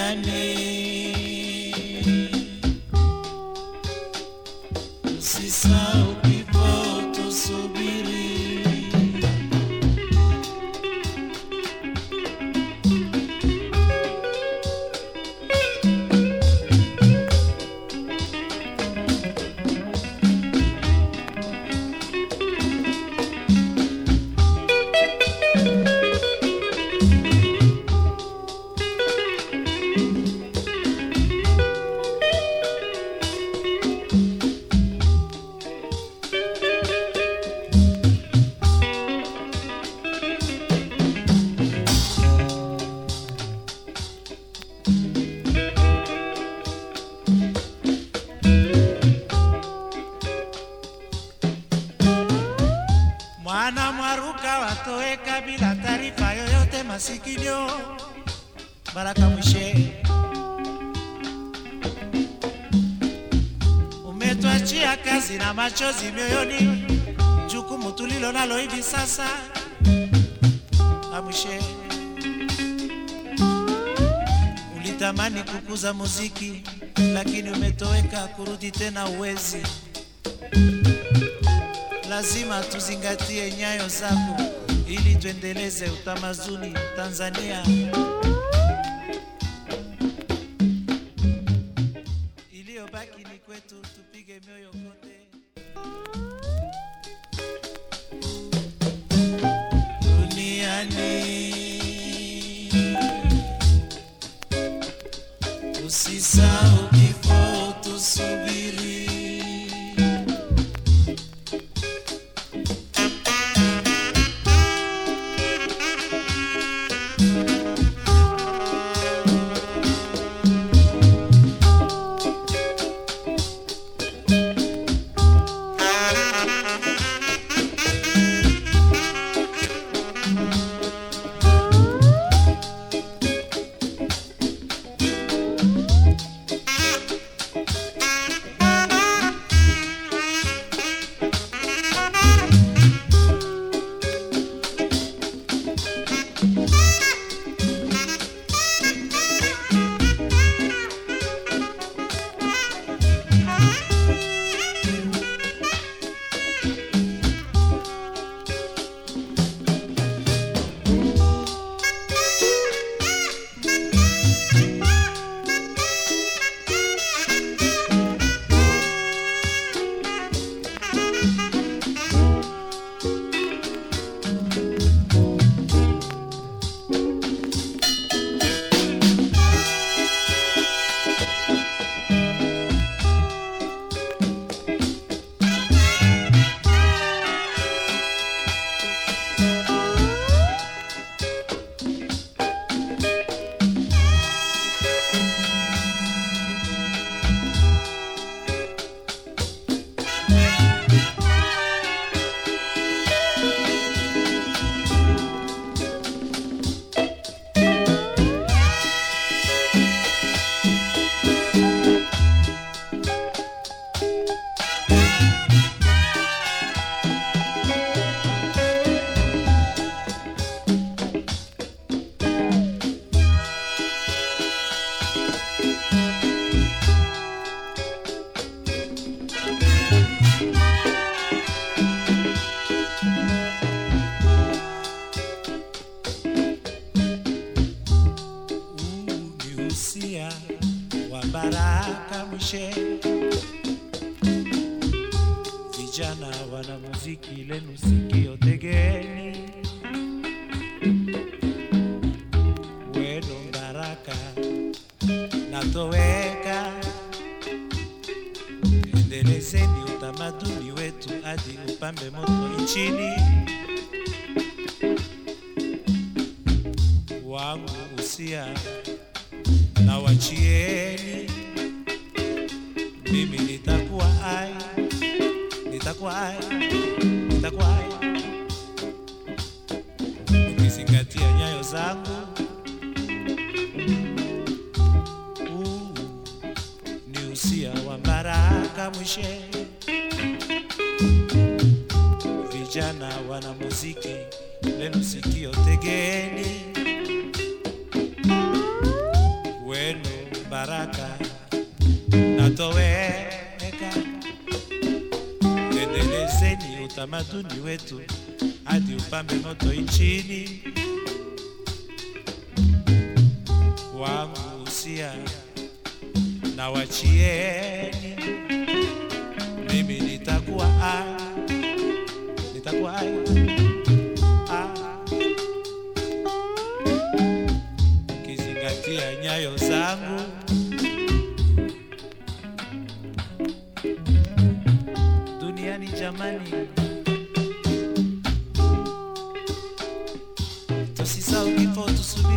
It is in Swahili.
duniani. Usisahau kifo, tusubiri. Mwana mwaruka watoweka bila taarifa yoyote masikinyo. Baraka Mwishe, umetuachia kazi na machozi mioyoni, jukumu tulilo nalo hivi sasa. Amwishe, ulitamani kukuza muziki, lakini umetoweka, kurudi tena uwezi lazima tuzingatie nyayo zako ili tuendeleze utamaduni Tanzania. Iliyobaki ni kwetu, tupige mioyo kote. Duniani usisahau kifo, tusubiri. Huu ni usia wa Baraka Mwishe. Vijana wana muziki lenu sikio tegeni, weno Baraka natoweka, endelezeni utamaduni wetu hadi upambe moto nchini. wangu usia na wachieni, mimi nitakuwa ai, nitakuwa ai, nitakuwa ai, ukizingatia nyayo zangu. Huu ni usia wa Baraka Mwishe, vijana wana muziki lenu sikio tegeni wenu baraka natoweka. Endelezeni utamaduni wetu hadi upambe moto nchini. Wangu usia na wachieni, mimi nitakuwa ai, nitakuwa ai, ai. Kizingatia nyayo zangu duniani jamani, tusisahau kifo tusubiri